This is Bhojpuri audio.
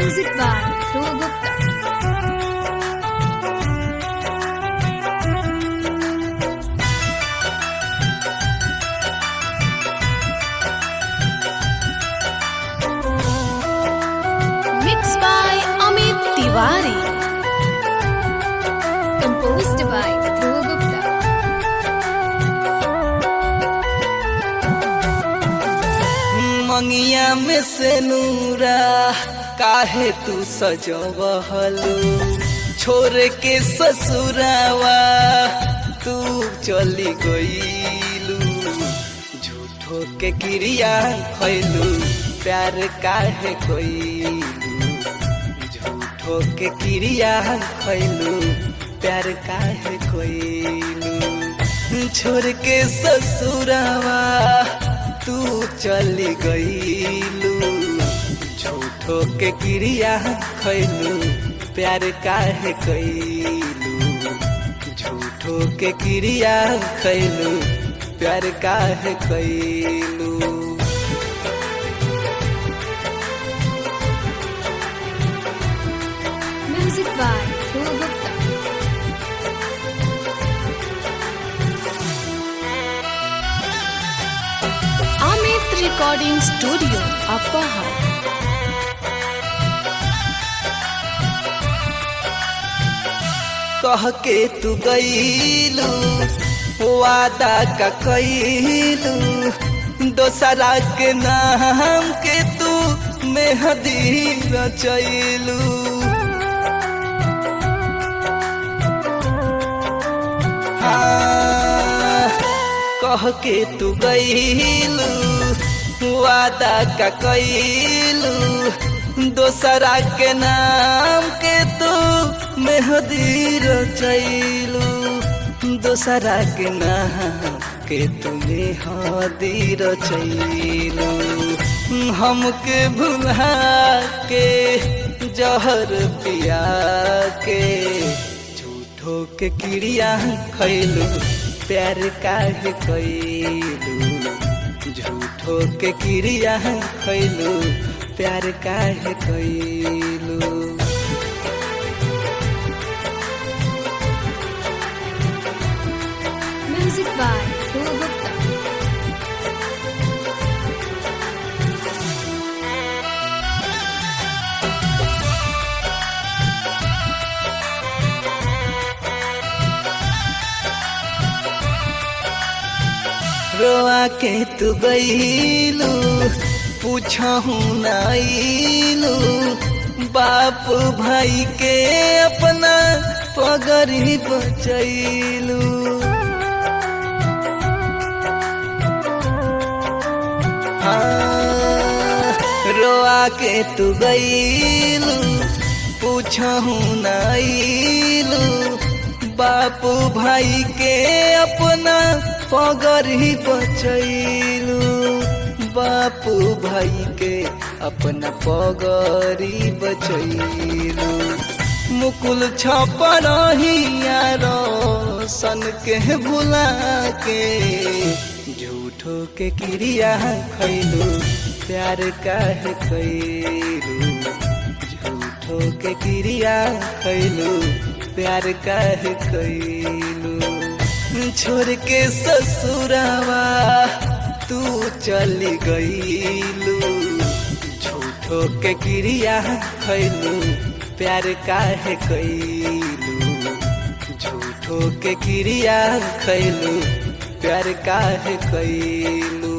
Music by Dhruv Gupta. Mixed by Amit Tiwari. Composed by Dhruv Gupta. मंगिया में से नूरा काहे तू सजवहलू छोड़ के ससुरावा तू चली गईलू झूठो के क्रिया खैलू प्यार काहे कईलू झूठो के क्रिया खैलू प्यार काहे कईलू छोड़ के ससुरावा तू चली गईलू झूठो के क्रिया खैलू प्यार काहे कैलू झूठो के क्रिया खैलू प्यार काहे कैलू Music by Dhruv Gupta. Amit Recording Studio, Appahar. कह के तू गईलू वादा का कैलू दोसरा के नाम के तू मेहदी रचैलू हाँ, कह के तू गईलू वादा का कैलू दोसरा के नाम के तू मेहदी रचैलू दोसरा के नाम के तू मेहदी रचैलू हमके भुला के जहर पिया के झूठो के क्रिया खैलू प्यार काहे कैलू झूठो के क्रिया खैलू प्यार काहे कैलू Music by Dhruv Gupta. रोआ के तू गईलू पूछहू नाइलू बाप भाई के अपना पगरी बचैलू हाँ, रोआ के तू गईलू पूछहू नाइलू बापू भाई के अपना पगरी बचैलू बापू भाई के अपना पगरी बचैलू मुकुल छपरहिया सन के भुला के झूठो के क्रिया खैलू प्यार काहे कैलू झूठो के क्रिया खैलू प्यार काहे कैलू छोड़ के ससुरावा तू चली गईलू झूठो के क्रिया खैलू प्यार काहे कैलू झूठो के क्रिया खैलू प्यार काहे कैलू